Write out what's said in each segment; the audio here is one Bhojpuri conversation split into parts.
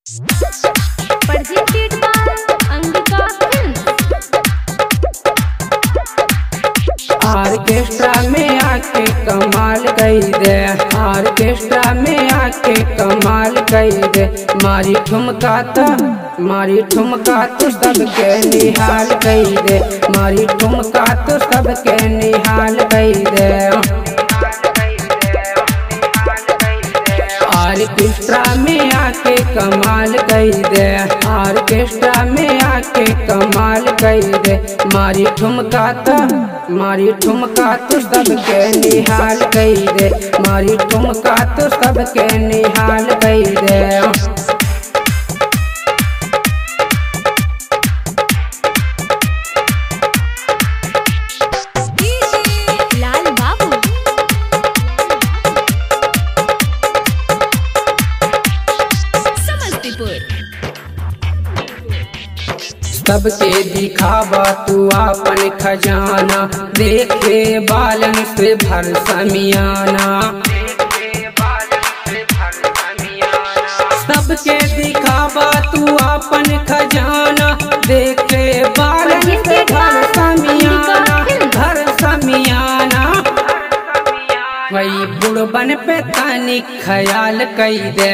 Presented by Angika Films. Orchestra में आके कमाल कई दे ऑर्केस्ट्रा में आके कमाल कई दे मारी ठुमका तो मारी ठुमका तो सबके निहाल कई दे मारी ठुमका तो सबके निहाल कई दे ऑर्केस्ट्रा में आके कमाल कई दे ऑर्केस्ट्रा में आके कमाल कई दे मारी ठुमका तो मारी ठुमका तो सबके निहाल कई दे मारी ठुमका तो सबके निहाल कई दे लाल बाबू समस्तीपुर सबके दिखावा तू आपन खजाना देखे बालन से भर समियाना सबके दिखावा तू आपन खजाना देखे बालन से भर समियाना भर समियाना वही बुढ़बन पे तानी ख्याल कई दे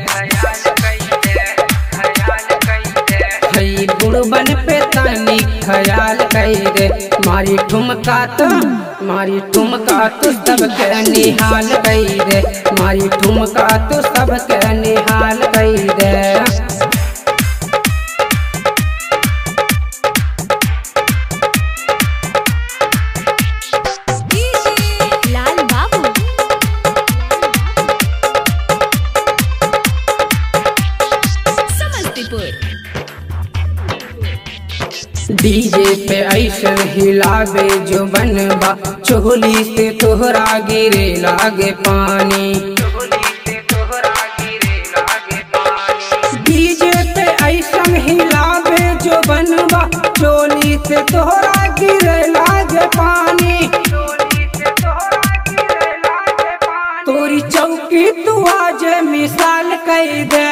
हई बुढ़बन पे तानी ख्याल कई दे मारी ठुमका तो मारी ठुमका तो सबके निहाल कई दे मारी ठुमका तो सबके निहाल कई दे लाल बाबू समस्तीपुर डीजे पे ऐसे हिलावे जो बनबा चोली से तोहरा गिरे लागे पानी डीजे पे ऐसन हिलावे जो बनबा चोली से तोहरा गिरे लागे पानी तोरी चौकी तू आज मिसाल कई दे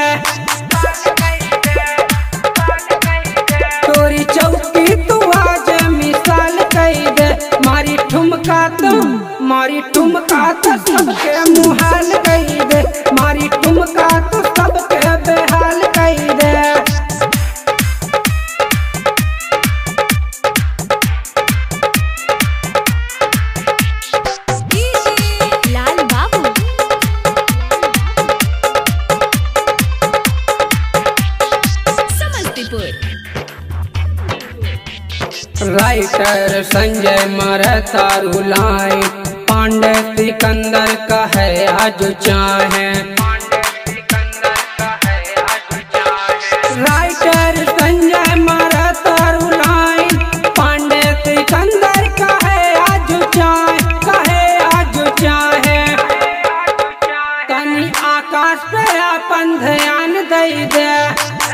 तोरी चौकी तू आज मिसाल कई दे मारी ठुमका तो मारी ठुमका तो सबके मुहाल कई दे मारी ठुमका तो सबके बेहाल कई दे लाल बाबू समस्तीपुर राइटर संजय मरता रुलाए पांडे सिकंदर का है आज चाहे राइटर संजय मरता रुलाए पांडे सिकंदर का है आज चाहे का है आज चाहे तनी आकाश पे अपन ध्यान दई दे